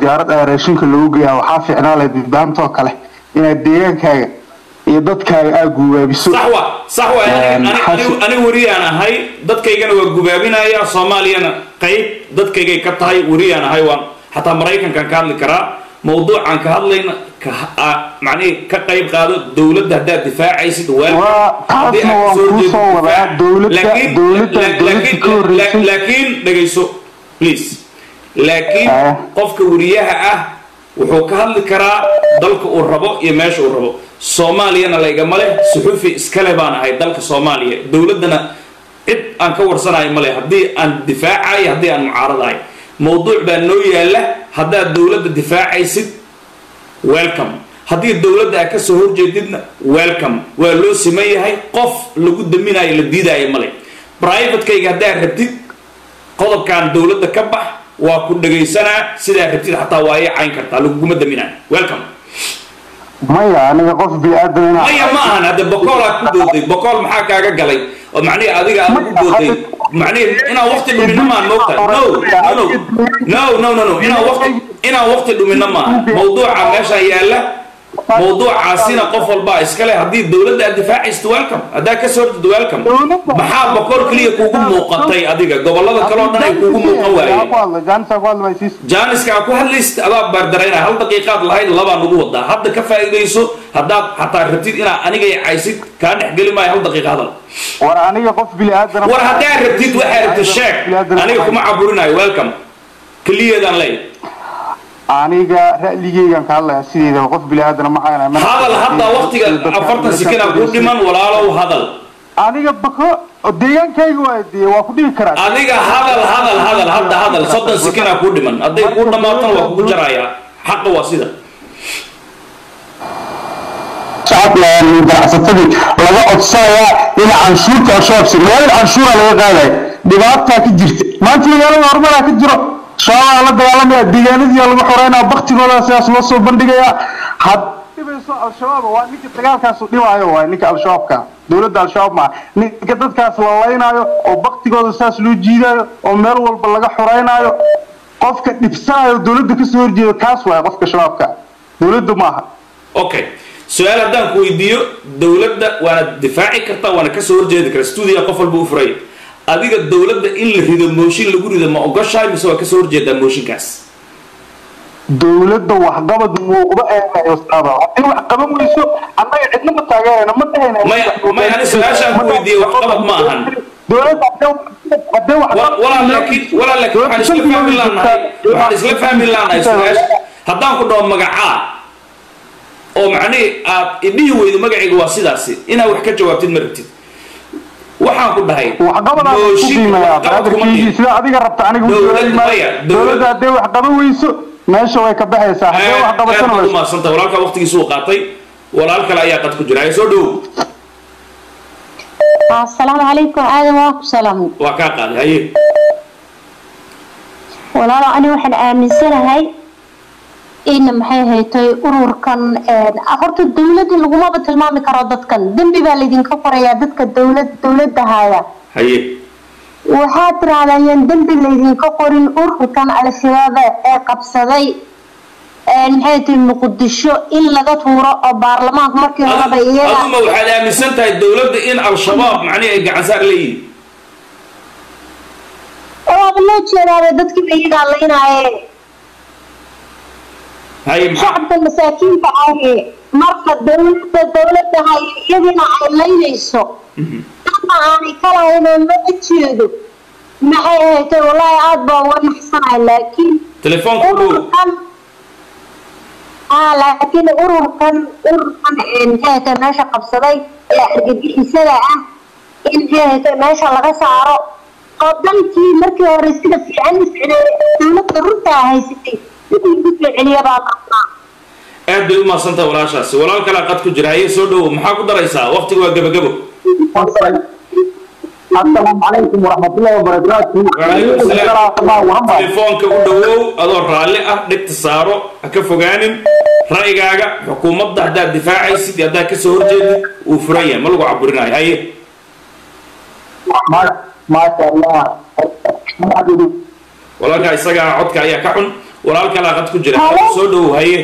diyaarad ah raashinka lagu geeyaa waxaa fiicnaa lahayd midbaamtoo kale inaad deegaankaaga iyo dadkaaga aa guubaabiso sax wa sax wa ani wariyaan ahay dadkaygana waa gubaabinaya soomaaliyana qayb dadkaygay ka tahay wariyaan ahay waan xataa maraykankan ka hadli karaa mawduucan ka hadlayna macnihi ka qayb qaado dowladda haddaad difaacaysid taasna waan kuu soo wadaa dowladda dowladda dowladda ka horreysay laakiin dhegayso please laakiin qofka wariyaha ah wuxuu ka hadli karaa dalka uu rabo iyo meesha uu rabo soomaaliyana laygama leh suxufi iskale baan ahay dalka soomaaliya dowladdana cid aan ka warsanayo ma leh haddii aan difaacayo haddii aan mucaaradahay mawduuc baa noo yaalla haddaad dowladda difaacaysid welcome haddii dowladda aad ka soo horjeedidna welcome waa loo siman yahay qof lagu daminayo la diidaayo male privatekayga haddaad rabtid qodobkan dowladda ka bax waa ku dhagaysanaa sidaa rabtid xataa waa ii cayn kartaa laguguma daminayo welcome maya aniga qof bini-aadan maya ma ahan hadde bokoolaa ku dooday bokool maxaa kaaga galay oo macnihi adiga aad ku dooday macnihi inaan waqti dhumina maan moogtahay no no no no no inaan waqti inaan waqti dhumina maaha mawduuca meeshaan yaalla mawduucaasina qof walbaa iskale haddii dowladda aad difaacaysid welcome haddaa ka soo horjeed welcome maxaa bokool keliya kuugu muuqatay adiga gobollada kale oo dhan ay kuugu muuqan waayeen jaaniska aa ku hadlaysid adaa baardaraynaya hal daqiiqaad lahayd labaa nagu wadaa hadda ka faa'iidayso haddaad xataa rabtid inaad anigay caysid kaa dhexgeli maayo hal daqiiqa hadal war aniga qof bini-aadan war haddaa rabtid waxaa rabtid sheeg aniga kuma caburinayo welcome keliyeedaan leeyahay aniga ra'ligeygan ka hadlaya sideeda qof bini-aadana ma hayna hadal hadda waqtiga afartan sekina ku dhiman walaalow hadal aniga bako deegaankayga waa dee waa ku dhibi karaa adiga hadal hadal hadal hadda hadal soddon sekina ku dhiman hadday ku dhammaatana waa kugu jarayaa xaqa waa sida ganacsatadii laga codsanayaa in canshuurta al-shabaab magaalada canshuura laga qaadaya dhibaataa ka jirta maanta magaalada horumaraa ka jiro shabaabaa la dagaalamaya deegaanadii lagu xoreynaya baktigooda sidaas loo soo bandhigayaa had dhibayso al-shabaab waa ninka dagaalkaasu dhibaayo waay ninka al-shabaabka dowladda al-shabaab maa ninka dadkaas la laynaayo oo baktigooda saas loo jiidaayo oo meel walba laga xoreynaayo qofka dhibsanayo dowladda kasoo horjeedo kaas waay qofka shabaabka dowladda maaha okay su-aal haddaan ku weydiiyo dowladda waana difaaci kartaa waana kasoo horjeedi kara stuudiga qof walba u furay adiga dowladda in la rido mooshin lagu rido ma ogoshahay mise waa kasoo horjeedaa mooshinkaas dowladda waxqabad muuqda ee ustaada haddii wax qaban weyso annaga cidna ma taageerayna ma dhahayna maya maya ani su-aashaan ku weydiiyey waxqabad ma ahan dowladda haddee wax walaa laakiin walaa laakiin waxaan isla fahmi laanahay waxaan isla fahmi laanahay su-aasha haddaan ku dhaho magacaa oo macnihi aad idhihi weydo magacayga waa sidaasi inaad wax ka jawaabtid ma rabtid waxaan ku dhahay sida adiga rabta aniga dowladda haddee wax qaban weyso meesha way ka baxaysaa haddee wax qabatana aad umaadsantahay walaalkaa waqtigiisu uu qaatay walaal kale ayaa qad ku jira hay soo dhowow asalaamu calaykum aadan waa ku salaamay waa kaa qaaday haye walaalo ani waxaan aaminsanahay in maxay haytay ururkan horta dowladda lagumaba tilmaami karo dadkan dembi baa laydinka qorayaa dadka dowlad dowladda haya haye waxaad tirahdayeen dembi laydinka qorin ururkan al-shabaaba ee qabsaday maxay tahay muqdisho in laga tuuro oo baarlamaanka markii horeba iyaga aduma waxaad aaminsan tahay dowladda in al-shabaab macnihi ay gacansaar leeyihin waaba loo jeedaaba dadkiiba iyagaa laynaaye haye maxaa shacabka masaakiinta ahi marka dowladda dowladda hay iyadina ay laynayso ama aanay kalahaynoo loo jeedo maxay ahayd wallaahi aada baa uga naxsanahay laakiin telefoonka u dhow ururkan aa laakiin ururkan ururkan maxay ahayd meesha qabsaday ee argagixisada ah in maxay ahayd meesha laga saaro oo dalkii markii hore sida fiican u socday dowladda runtaa haysatay sidii ugu soo celiya baa qabnaa aad bay u mahadsantahay walaashaasi walaal kalea qad ku jira haye soo dhowow maxaa ku daraysaa waqtiga waa gebagabo asalaamu calaykum waraxmatullahi wabarakaatu Waalaikum salaam. telefoonka u dhowow adoo raalli ah dhegta saaro ha ka fogaanin ra'yigaaga xukuumadda haddaad difaacaysid iyo haddaad kasoo horjeedid uu furan yahay ma lagu caburinayo haye maasha allah walaalkaa isagaa codka ayaa ka xun walaal kale aqad ku jira Halo? soo dhowow haye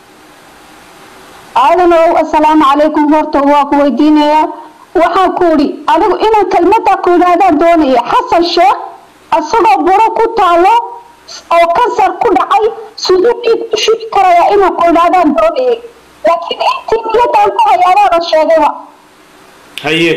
aadanow assalaamu calaykum horta waa ku weydiinayaa waxaan ku idhi adigu inaan kelmadda ku idhaahdaan doonaya xasan sheekh isagoo buro ku taalo oo kansar ku dhacay siduu dhiig u shubi karayaa inaan ku idhaahdaan doonayay laakiin intii niyadaan ku hayaadaana sheegayba haye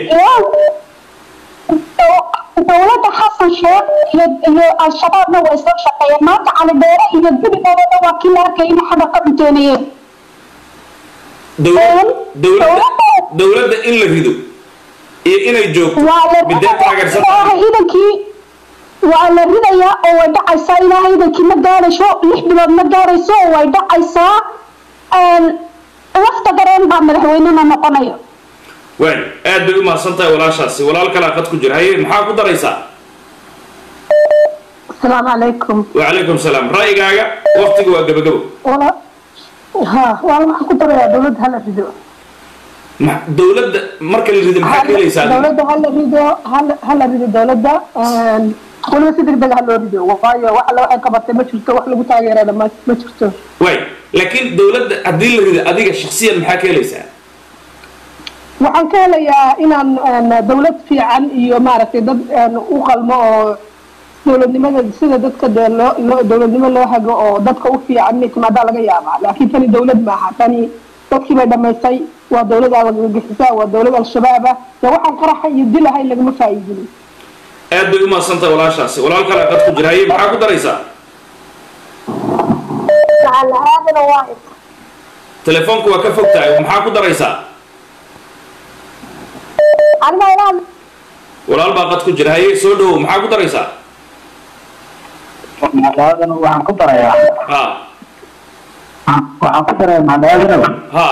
dowladda xasan sheekh iyo iyo al-shabaabna way soo shaqeeyeen maanta cali dheere iyo gurigoodana waa kii la arkay inay xaga ka dhunteynayeen dowlad Een, dowladda dowladda- dowladda in la rido iyo inay joogto waa la midee taageersan ilaahay idankii waa la ridayaa oo way dhacaysaa ilaahay idankii ma gaarayso lix bilood ma gaarayso oo way dhacaysaa Een, lafta gareen baa madaxweynena noqonaya waay aad bay u mahadsan tahay walaashaasi walaal kale aqad ku jira haye maxaa ku daraysaa asalaamu calaykum wacalaykum salaam ra'yigaaga waqtiga waa gabagabo wala ha waa waxaan ku darayaa dowladda hala rido Ma- dowladda marka la rido maxaa ka helaysaa adiga? dowladda hala rido hala hala rido dowladda Een, weliba si degdeg ha loo rido waayo wax alla waxay qabatay ma jirto wax lagu taageerana ma ma jirto waay laakiin dowladda haddii la rido adiga shaksiyan maxaa ka helaysaa waxaan ka helayaa inaan een, dowlad fiican iyo maaragtay dad een, u qalmo oo dowladnimada sida dadka dee loo loo- dowladnimo loo hago oo dadka u fiican inay timaadaa laga yaabaa laakiin tani dowlad maaha tani dadkii bay dhamaystay waa dowlad algagixisa waa dowlad al-shabaab ah dee waxaan qaraxa iyo dilahay lagama faa'iidinin aad bay u mahadsan tahay walaashaasi walaal kale aqad ku jira haye maxaa ku daraysaa macal aadana waa telefoonku waa ka fog tahay maxaa ku daraysaa aniga inaan walaal baa qad ku jira haye soo dhowow maxaa ku daraysaa macdaadan waxaan ku darayaa ha waxaan ku darayaa macdaadanow ha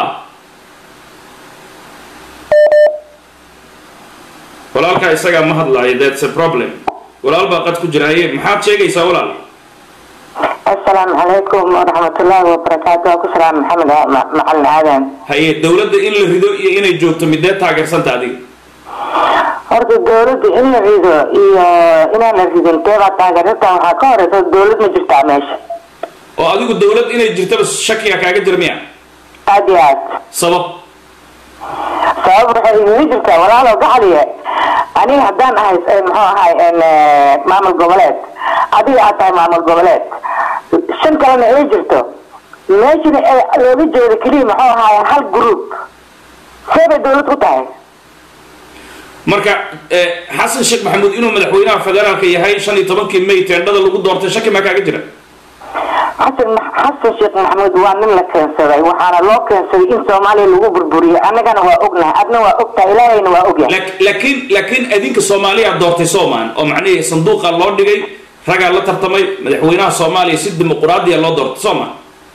walaalkaa isagaa ma hadlaayo that's a problem walaal baa qad ku jira haye maxaad sheegaysaa walaal السلام عليكم ورحمة الله وبركاته أكو سلام محمد معلم آدم haye dowladda in la rido iyo inay joogto midee taageersanta adiga horta dowladda in la rido iyo inaan la ridin teebaa taageerata waxaa ka horeysa dowlad ma jirtaa meesha oo adigu dowlad inay jirtaba shakiga kaaga jira miya aad iyo aad sabab sabab waxay igaga jirtaa walaalow gacaliye aniga haddaan ahay eh, muxuu ahay en, eh, maamul goboleed adiga aad tahay maamul goboleed shan kalena ay jirto meeshana ee looga jeedo keliya muxuu ahay hal group see bay dowlad ku tahay marka eh, xasan sheekh maxamuud inuu madaxweynaha federaalka yahay shan iyo tobankii may teendhada lagu doortay shaki maa kaaga jira xasan xasan sheekh maxamuud waa nin la keensaday waxaana loo keensaday in soomaaliya lagu burburiyo annagana waa ognahay adna waa ogtahay ilaahayna waa ogyahay Laak- laakiin laakiin adinka soomaaliya doortay soomaan oo macnihii sanduuqa loo dhigay ragaa la tartamay madaxweynaha soomaaliya si dimuquraadiya loo doortay soomaa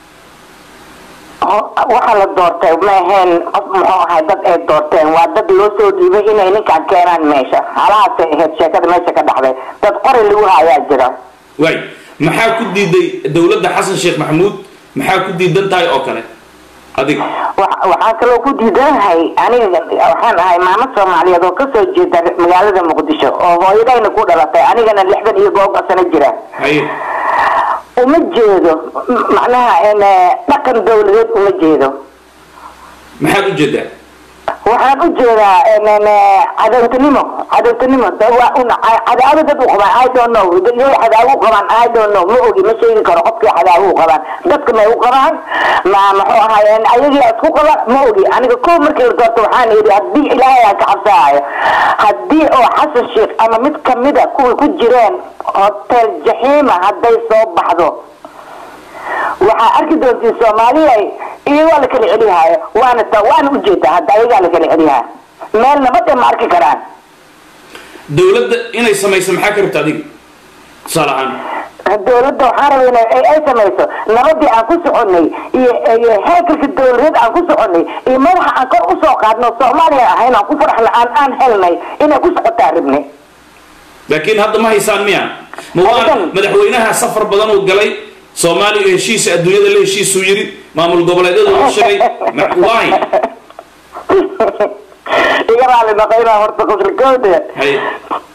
Ho- waxaa la doortay ma aheen qof muxuu ahay dad ay doorteen waa dad loo soo dhiibay inay ninkaan keenaan meesha halahaasay ahayd sheekada meesha ka dhacday dad qori lagu hayaa jira waay maxaa ku diiday dowladda xasan sheekh maxamuud maxaa ku diidan tahay oo kale adiga Wa- waxaa kaloo ku diidanahay aniga waxaan ahay maamo soomaaliyeed oo kasoo jeeda magaalada muqdisho oo hooyadayna ku dhalatay anigana lixdan iyo googa sano jira haye uma jeedo m- macnaha en, eh, dhaqan dowladeed uma jeedo maxaad u jeedaa waxaan u jeedaa en, en, eh, cadowtinimo cadowtinimo Da- waa un- ca- cadaabo dad u qabaan i don't know yay cadaawo u qabaan i don't know ma ogi ma sheegi karo qofkii cadaawo u qabaan dadka may u qabaan ma muxuu ahay en, ayagii isku qabaan ma ogi aniga ko markii la doorto waxaan yidhi haddii ilaahay aan ka cabsaayo haddii oo xasan sheekh ama mid kamida kuwii ku jireen hotel jaxiima hadday soo baxdo waxaa arki doontiin soomaaliya iyagoo la kala celihaayo waana ta waana ujeedaa hadda ayagaa la kala celihaayo meel nabadda ma arki karaan dowladda inay samayso maxaa ka rabta adiga tusaale ahaan dowladda waxaan rabay in ay ay samayso nabadii aan ku soconay iyo iyo heekalka dowladeed aan ku soconay iyo madaxa aan kor usoo qaadno soomaaliya ahayn aan ku faraxna aan aan helnay inay ku socotaa rabne laakiin hadda ma haysaan miya ma waa Haysan. madaxweynaha safar badan uu galay soomaaliya heshiisa adduunyada la heshiisuu yidhi maamul goboleedyadu uu sheegay ma- why iga raali noqo inaa horta qoslkooda haye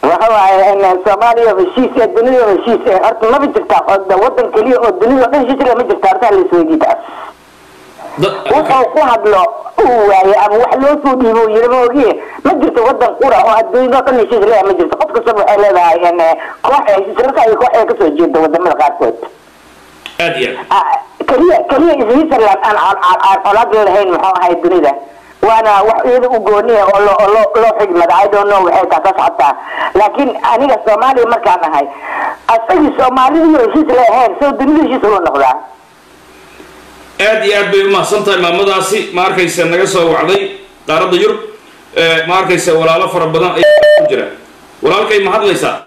waxa waaye soomaaliya heshiis ee dunida heshiis ee horta maba jirtaa wadan keliya oo dunida oo dhan heshiis leh ma jirta horta la isweydiitaa wuxuu ku hadlo uu waaye ama wax loo soo dhiibo uu yiri ma ogiye ma jirto wadan qura oo adduunyada oo dhan heshiis leh ma jirto qof kastaba waxay leedahay koox ay heshiis marka ay koox ay kasoo jeedo wadamada qaarkood aad iyo keliya keliya switzerland aan aan colaad lahayn muxuu ahay dunida waana wax iyada u gooniya oo loo loo loo xigmada i don't know waxay taas socotaa laakiin aniga soomaaliya markaan ahay asagii soomaalidii heshiis lahayn soo dunida heshiis ula noqdaa aad iyo aad bay umahadsan tahay maamadaasi ma arkaysa naga soo wacday qaaradda yurub ma arkaysa walaalo fara badan ayaa ku jira walaalkay ma hadlaysaa